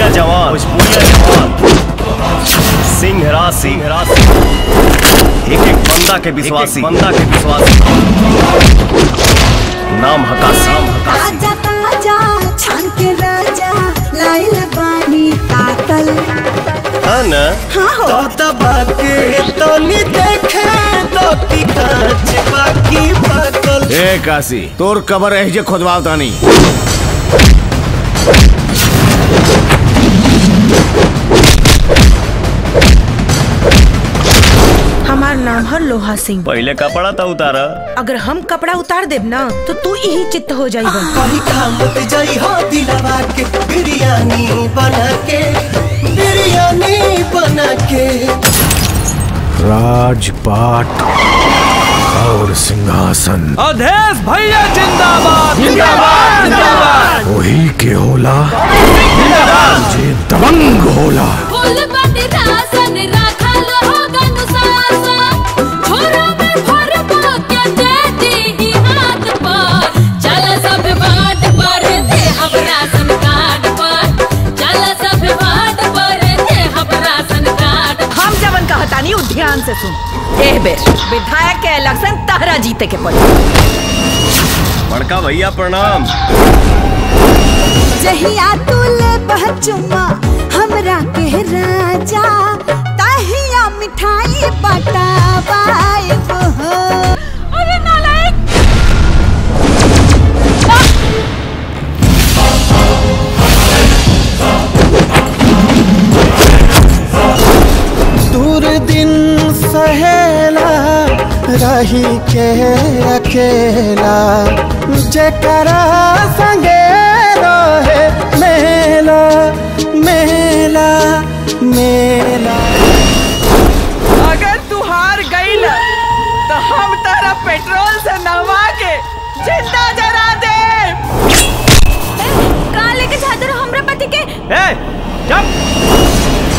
भोजपुरिया जवान भोजपुरिया जवान सिंह राज सिंह राज एक एक बंदा के विश्वासी बंदा के विश्वासी नाम हकासी नाम हकासी ताजा ताजा छान के राजा लाइल बानी तातल है ना हाँ हो तो बाके तनी देखे तो की कांच बाकी पाकल ए काशी तोर कबर एह जे खोदवाव तानी हमार नाम है लोहा सिंह पहले कपड़ा था उतारा अगर हम कपड़ा उतार देब ना तो तू यही चित्त हो जाइबा कहीं खामत जाई हो दिलवा के बिरयानी बना के बिरयानी बना के राजपाट और सिंहासन अधेश भैया जिंदाबाद जिंदाबाद जिंदाबाद वही के होला जे दबंग होला फूल बट रासन राखल हो गनुसासन छोरा में भर के दे दी हाथ पर चल सब बाट पर दे हम राशन कार्ड पर चल सब बाट पर दे हम राशन कार्ड हम जवन कहतानी उ ध्यान से सुन एह बेर विधायक के इलेक्शन तहरा जीते के पड़ी बड़का भैया प्रणाम जहिया तू ले बचुमा हमरा के राजा तहिया मिठाई बटाबाई हो अरे नालायक दूर दिन सहेला रही के अकेला जेकरा संगे रहे मेला मेला मेला अगर तू हार गई ना तो हम तारा पेट्रोल से नहवा के जिंदा जरा दे का लेके जाते रहो हमरा पति के ए जब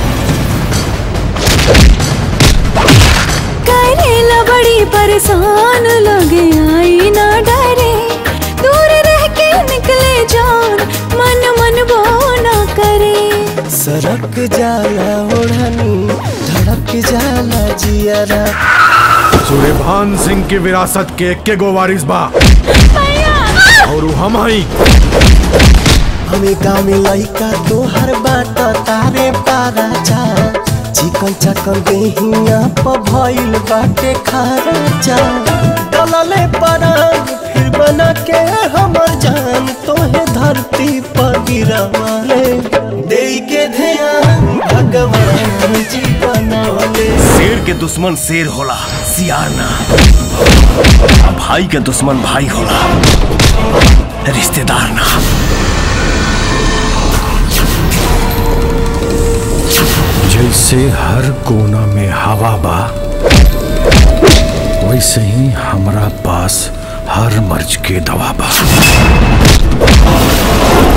करेला बड़ी परेशान लगे आई ना डरे दूर रह के निकले जान मन मन वो ना करे सरक जाला ओढ़नी धड़क जाला जियरा सूर्यभान सिंह की विरासत के एक के गो वारिस बा और उ हम हई हमें गाँव में लइका तोहर बात तारे पारा जा चिकन चकन देहिया प भइल बाटे खारा जा डलले परान फिर बना के हमर जान तोहे धरती पर गिरवाले दे के ध्यान भगवान जी बनौले शेर के दुश्मन शेर होला सियार ना आ भाई के दुश्मन भाई होला रिश्तेदार ना जैसे हर कोना में हवा बा वैसे ही हमरा पास हर मर्ज के दवा बा